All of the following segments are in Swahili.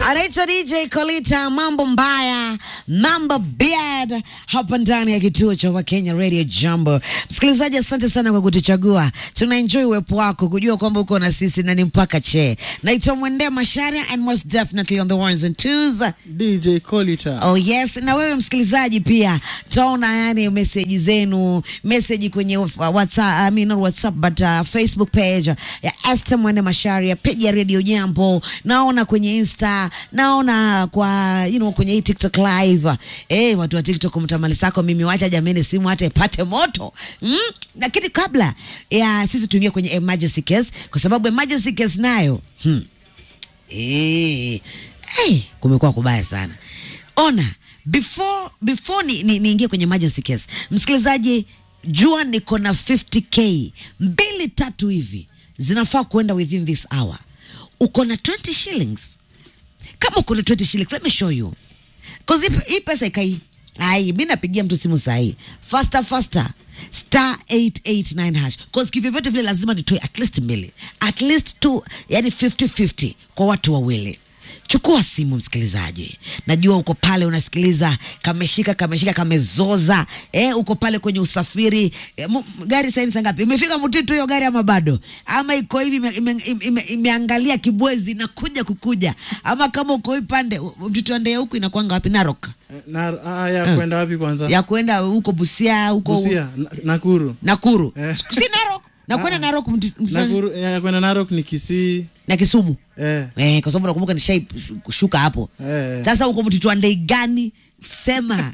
anaitwa DJ Kolita, mambo mbaya, mambo bad, hapa ndani ya kituo cha Wakenya Radio Jambo. Msikilizaji, asante sana kwa kutuchagua, tuna enjoy uwepo wako, kujua kwamba uko na sisi na ni mpaka che. Naitwa Mwendea Masharia and most definitely on the ones and twos. DJ Colita. Oh yes, na wewe msikilizaji pia taona yani meseji zenu, meseji kwenye WhatsApp, I mean not WhatsApp but uh, Facebook page ya Esther Mwende Masharia, page ya Radio Jambo, naona kwenye Insta, naona kwa you know kwenye hii TikTok live. Eh, watu wa TikTok mtamali sako mimi wacha jameni simu hata ipate moto. Mm? Lakini kabla ya sisi tuingie kwenye emergency case kwa sababu emergency case nayo hmm. Eh, hey, kumekuwa kubaya sana. Ona, before before ni, ni, niingie kwenye emergency case, msikilizaji, jua niko na 50k mbili tatu hivi zinafaa kuenda within this hour. Uko na 20 shillings kama uko na 20 shillings, let me show you cause hii- hii pesa ikai ai, mi napigia mtu simu sahii, faster faster star 889 hash cause kivyovyote vile lazima nitoe at least mbili at least two, yani 50 50 kwa watu wawili. Chukua simu msikilizaji, najua uko pale unasikiliza, kameshika kameshika kamezoza, eh, uko pale kwenye usafiri eh, mu- gari saini saa ngapi? Imefika Mtitu hiyo gari ama bado? Ama iko hivi ime, ime, ime, imeangalia Kibwezi na kuja kukuja, ama kama uko hii pande Mtitu ande huku inakwanga wapi? Narok Na, ah, ya kwenda wapi kwanza? ya kwenda huko Busia huko Busia, Na- Nakuru. Nakuru Eh. si Narok na kwenda Narok Mti- Mti- Nakuru, ya kwenda Narok ni Kisii. na Kisumu Eh. eh, kwa sababu nakumbuka nishai kushuka hapo Eh. sasa uko mtitu wa ndei gani sema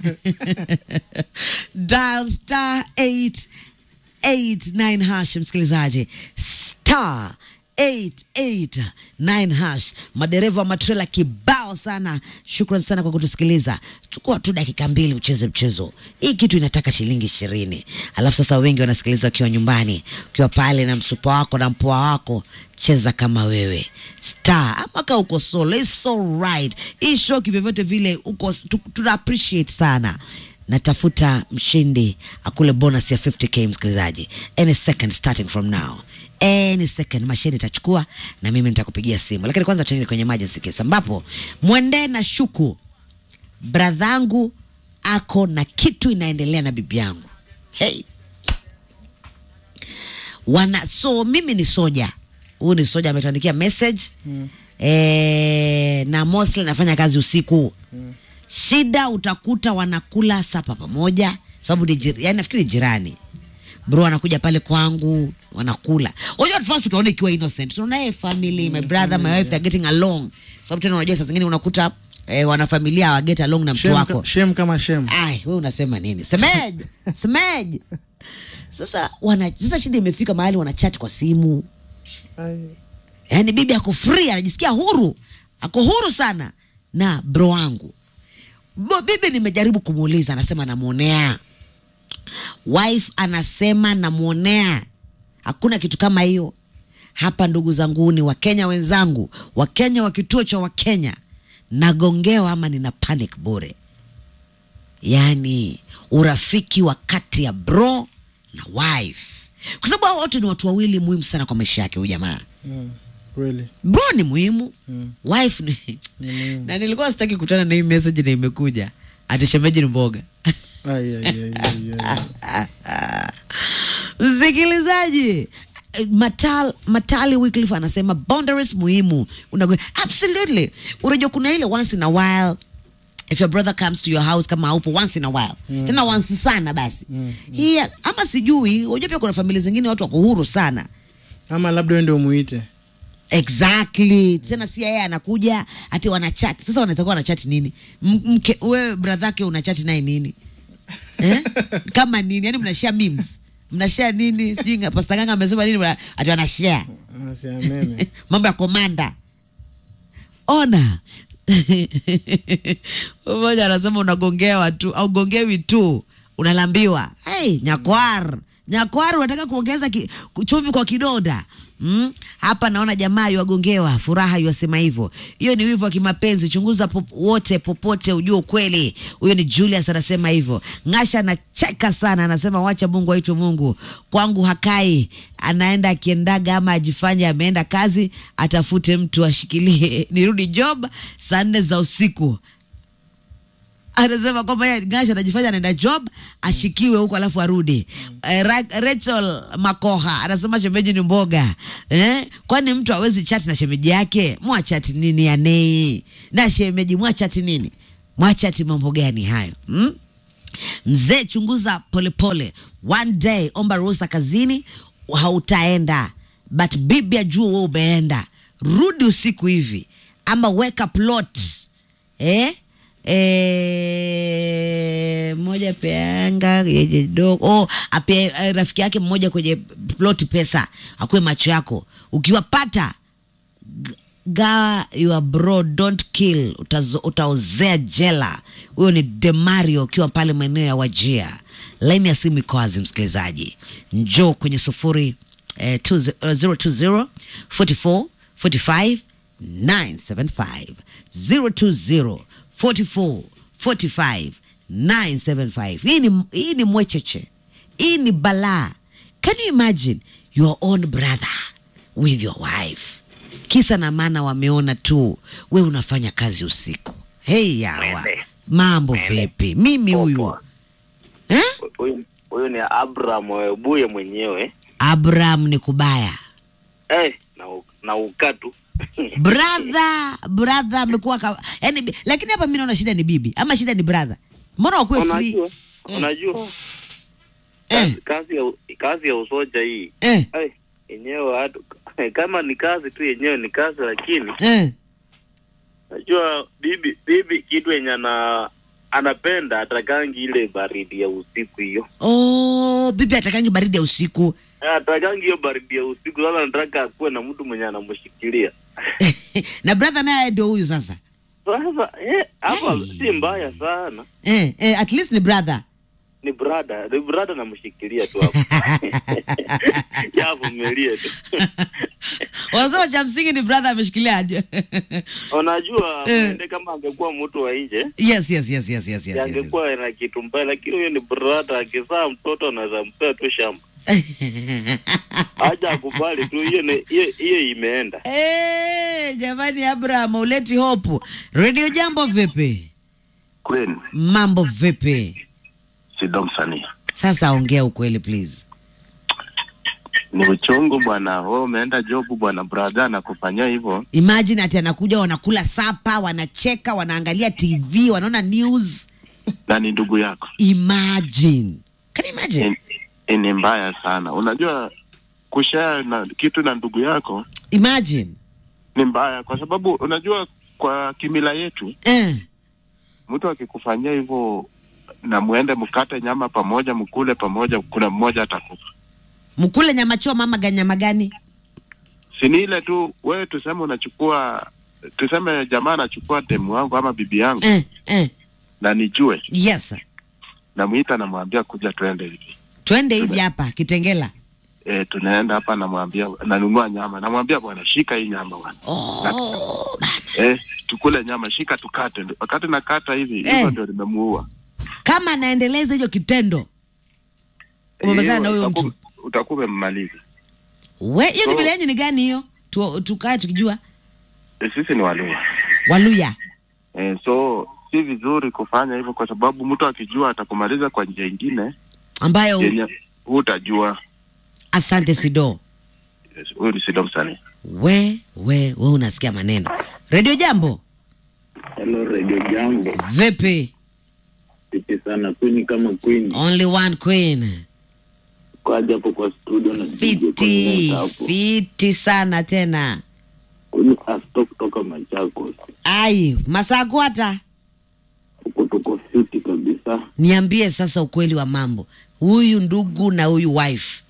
dial star 889 hash msikilizaji star 889 hash madereva wa matrela kibao sana shukran sana kwa kutusikiliza chukua tu dakika mbili ucheze mchezo hii kitu inataka shilingi ishirini alafu sasa wengi wanasikiliza wakiwa nyumbani ukiwa pale na msupa wako na mpoa wako cheza kama wewe star ama ka uko solo it's so right hii show kivyovyote vile uko tu- tuna appreciate sana natafuta mshindi akule bonus ya 50k msikilizaji any second starting from now any second mashine itachukua na mimi nitakupigia simu lakini kwanza tuende kwenye emergency case ambapo mwende na shuku bradhangu ako na kitu inaendelea na bibi yangu hey wana so mimi ni soja huyu ni soja ametuandikia message mm. e, na mostly nafanya kazi usiku mm. shida utakuta wanakula sapa pamoja sababu ni jir, yani nafikiri jirani bro anakuja pale kwangu wanakula unajua at first utaona ikiwa innocent tunaona hey, family my brother my wife they're getting along sababu tena unajua saa zingine unakuta eh, wanafamilia hawa get along na mtu Shem, wako ka, shem kama shem. Ai, we unasema nini? Semed, semed. Sasa wana sasa shida imefika mahali wanachat kwa simu. Ai. Yaani bibi ako free, anajisikia huru. Ako huru sana na bro wangu. Bo, bibi nimejaribu kumuuliza, anasema namuonea. Wife anasema namuonea. Hakuna kitu kama hiyo. Hapa ndugu zanguni, Wakenya wenzangu, Wakenya wa kituo cha Wakenya, nagongewa ama nina panic bure yani urafiki wa kati ya bro na wife kwa sababu hao wote ni watu wawili muhimu sana kwa maisha yake huyu jamaa Mm, Kweli. bro ni muhimu Mm. wife ni Ni muhimu. na nilikuwa sitaki kutana na hii message na imekuja atishemeji ni mboga Ai, ai, ai, ai, ai. msikilizaji eh, Matal, Matali Wycliffe anasema boundaries muhimu Unago, absolutely unajua kuna ile once in a while if your brother comes to your house kama haupo once in a while mm. tena once sana basi mm. hii ama sijui unajua pia kuna familia zingine watu wako huru sana Ama labda uende umuite. exactly tena si yeye anakuja ati wanachati sasa wanaweza kuwa wanachati nini M- mke wewe bradhake unachati naye nini eh? kama nini yani mnashare memes mnashare nini sijui nga- pasta ganga amesema nini mna- ati wanashare Ah, si amene. mambo ya komanda ona mmoja anasema unagongea watu au gongewi tu unalambiwa hey, nyakwar Nyakwaru unataka kuongeza ki, chumvi kwa kidonda mm? Hapa naona jamaa yuagongewa furaha yuasema hivyo. Hiyo ni wivu wa kimapenzi. Chunguza pop, wote popote ujue ukweli. Huyo ni Julius anasema hivyo. Ngasha anacheka sana, anasema wacha Mungu aitwe Mungu. Kwangu hakai, anaenda akiendaga ama ajifanye ameenda kazi, atafute mtu ashikilie. Nirudi job saa nne za usiku anasema kwamba yeye Gasha anajifanya anaenda job ashikiwe huko alafu arudi. Eh, Ra- Rachel Makoha anasema shemeji ni mboga eh? Kwani mtu hawezi chati na shemeji yake? Mwachati nini ya nei na shemeji, mwachati nini? Mwachati mambo gani hayo hmm? Mzee chunguza polepole, one day omba ruhusa kazini, hautaenda but bibi ajua wewe umeenda, rudi usiku hivi ama weka plot eh? Eh, moja peanga yeje dogo oh, ape eh, rafiki yake mmoja kwenye plot pesa akuwe macho yako ukiwapata g- gawa your bro don't kill utazo, utaozea jela huyo ni demario ukiwa pale maeneo ya wajia laini ya simu iko wazi msikilizaji njoo kwenye sufuri eh, 20 eh, 020 44 45 975 020 44 45 975 hii ni, hii ni mwecheche hii ni balaa can you imagine your own brother with your wife kisa na maana wameona tu we unafanya kazi usiku hei yawa Mende. mambo Mende. vipi mimi huyu Poa. eh? Huyu- huyu ni Abraham Webuye mwenyewe abraham ni kubaya eh, na, u- na ukatu brother brother amekuwa ka... yani, bi- lakini hapa mi naona shida ni bibi ama shida ni brother mbona wakuwe free unajua unajua eh, kazi ya kazi ya usoja hii eh, ai yenyewe hatu kama ni kazi tu yenyewe ni kazi lakini eh. najua bibi bibi kitu yenye ana anapenda atakangi ile baridi ya usiku hiyo Oh, bibi atakangi baridi ya usiku Eh, atakangi hiyo baridi ya usiku sasa nataka akuwe na mtu mwenye anamshikilia na brother naye ndio huyu sasa sasa eh, hapa Hey. si mbaya sana eh, eh, at least ni brother ni brada ni brada namshikilia tu hapo yavumilie tu wanasema cha msingi ni brother ameshikilia aje unajua Eh. mwende kama angekuwa mtu wa nje yes yes yes yes yes yes, yes, yes. angekuwa na kitu mbaya lakini huyo ni brada akizaa mtoto anaweza mpea tu shamba haja akubali tu hiyo ni- hiyo hiyo imeenda Eh, jamani abraham uleti hopu redio jambo vipi Queen mambo vipi Sido msanii sasa ongea ukweli please ni uchungu bwana. Wewe umeenda jobu bwana, brother anakufanyia hivyo, imagine ati anakuja wanakula sapa wanacheka wanaangalia tv wanaona news na ni ndugu yako. imagine can you imagine Ni- Ni mbaya sana. Unajua kushare na kitu na ndugu yako imagine ni mbaya, kwa sababu unajua kwa kimila yetu eh. mtu akikufanyia hivyo na muende mkate nyama pamoja, mkule pamoja, kuna mmoja atakufa. mkule nyama choma ama ganyama gani Si ni ile tu, wewe tuseme unachukua tuseme jamaa anachukua demu wangu ama bibi yangu eh, eh. na nijue, yes namwita namwambia kuja twende hivi twende hivi hapa kitengela e, tunaenda hapa, namwambia nanunua nyama, namwambia bwana, shika hii nyama bwana, oh, bana. e, tukule nyama, shika tukate. Wakati nakata hivi Eh. hivyo ndio nimemuua. kama anaendeleza hicho kitendo umemalizana na Hiyo huyo utaku- mtu utakuwa umemmaliza. we hiyo So- kimila yenyu ni gani hiyo Tu- tukae tukijua E, sisi ni Waluya waluya e, so si vizuri kufanya hivyo, kwa sababu mtu akijua atakumaliza kwa njia ingine ambayo yenye hutajua. asante sido Yes, Huyu ni Sido msanii. we we we unasikia maneno redio jambo Hello Radio Jambo. vipi Vipi sana Queen kama Queen. only one queen Kwaja hapo kwa studio na DJ fiti Connect hapo. fiti sana tena Queen asto kutoka Machakos. ai masaa kwata Huko tuko fiti kabisa. niambie sasa ukweli wa mambo huyu ndugu na huyu wife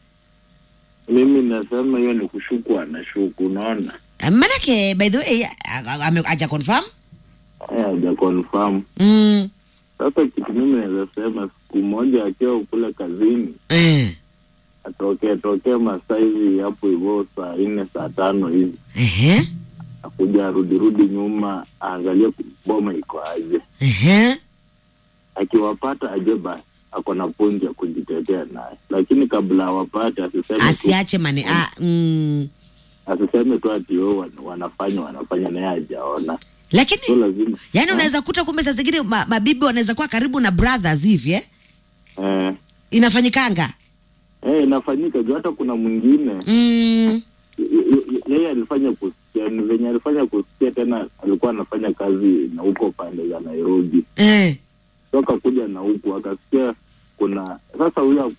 Mimi nasema hiyo ni kushuku anashuku unaona? Eh, manake by the way a- a- ame- aja confirm Eh, haja confirm. mm. Sasa kitu mimi naweza sema siku moja akiwa kule kazini eh. atokee tokee masaa hivi hapo hivyo saa nne saa tano hivi Ehe. akuja arudirudi nyuma aangalie boma iko aje Ehe. akiwapata aje basi ako na pointi ya kujitetea naye lakini kabla awapate asiseme tu, Asiache mane ah, mm. asiseme tu ati wao wan- wanafanya wanafanya naye hajaona so Lakini lazima yani Ah, unaweza kuta kumbe saa zingine ma, mabibi wanaweza kuwa karibu na brothers hivi eh? eh, Inafanyikanga. eh, inafanyika juu hata kuna mwingine Mm. y- y- yeye alifanya kusikia ni venye alifanya kusikia tena alikuwa anafanya kazi na huko pande za Nairobi Eh. toka kuja na huku akasikia kuna sasa huyo